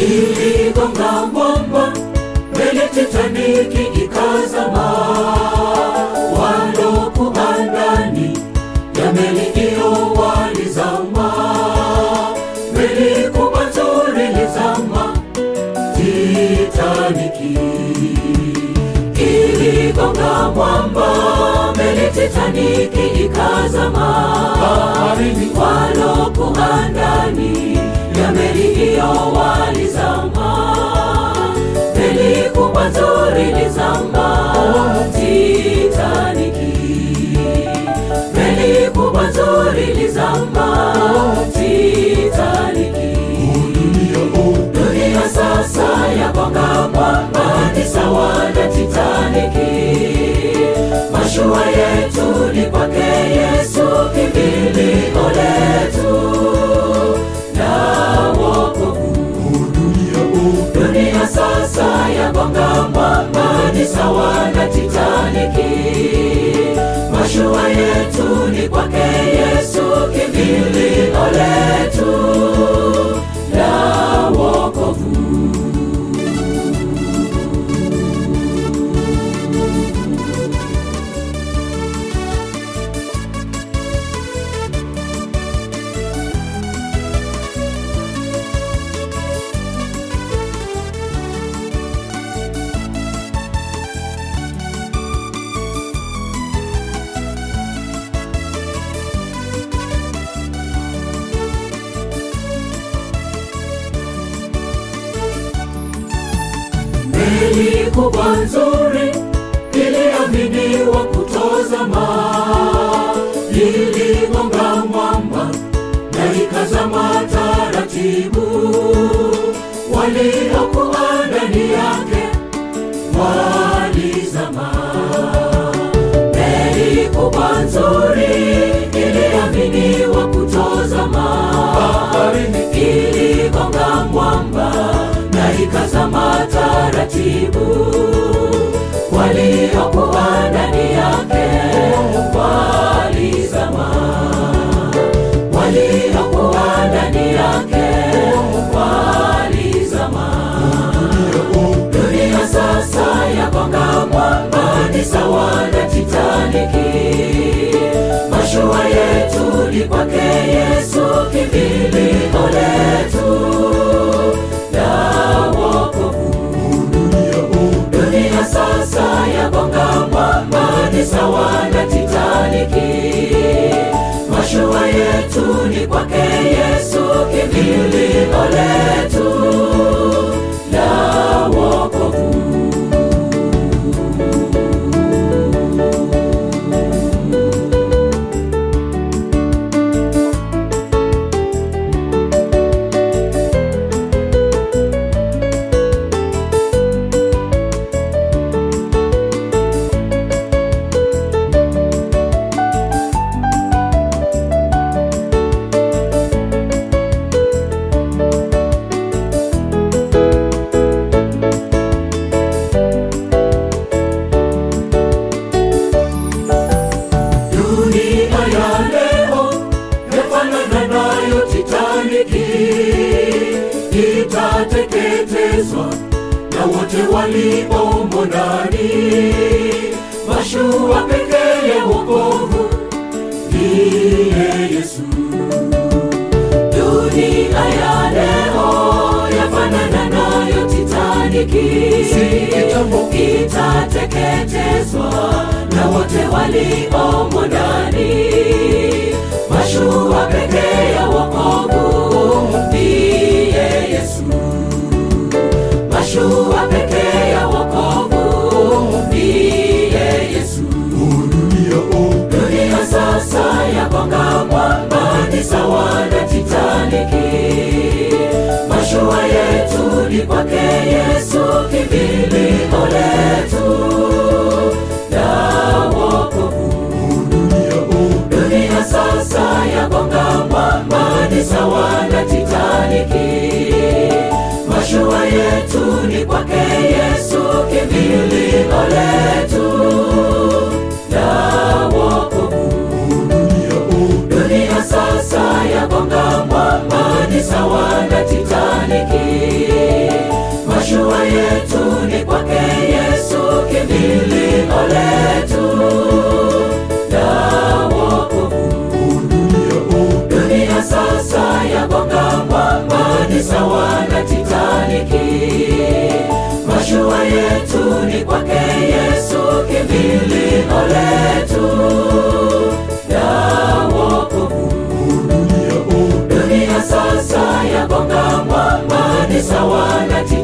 iligonga mwamba, meli Titaniki ikazama. Walokuwa ndani ya meli hiyo walizama, meli kubwa nzuri ilizama, Titaniki iligonga mwamba, meli Titaniki ikazama. Baharini. Walokuwa ndani ya meli hiyo walizama, meli kubwa nzuri ilizama, Titaniki. Meli kubwa nzuri ilizama, Titaniki. Dunia sasa yagonga mwamba, ni sawa na Titaniki. Mashua yetu ni kwake Yesu, kimbilio letu na wokovu. Dunia sasa yagonga mwamba, ni sawa na Titaniki. Mashua yetu ni kwake Yesu, kimbilio letu la wokovu. Meli kubwa nzuri iliaminiwa kutozama, iligonga mwamba na ikazama taratibu. Waliokuwa ndani yake walizama. Meli kubwa nzuri iliaminiwa kutozama, Baharini. iligonga mwamba na ikazama taratibu. Waliokuwa ndani yake walizama, waliokuwa ndani yake walizama. Dunia sasa yagonga mwamba, ni sawa na Titaniki. Mashua yetu ni kwake Yesu, kimbilio letu la wokovu. Dunia sasa yagonga mwamba, ni sawa na Titaniki. Mashua yetu ni kwake Yesu, kimbilio letu la wokovu. Dunia ya leo yafanana nayo Titaniki, itateketezwa na wote waliomo ndani. Mashua pekee ya wokovu ndiye Yesu. Dunia ya leo yafanana nayo Titaniki, Si kitambo. itateketezwa na wote waliomo ndani. Mashua pekee ya wokovu ndiye Yesu. Mashua pekee ya wokovu ndiye Yesu. Dunia sasa yagonga mwamba, ni sawa na Titaniki. Mashua yetu ni kwake Yesu, kimbilio letu la wokovu. Dunia sasa yagonga mwamba, ni sawa na Titaniki. Mashua yetu ni kwake Yesu, kimbilio letu la wokovu. Dunia sasa yagonga mwamba, ni sawa na Titaniki. ni sawa na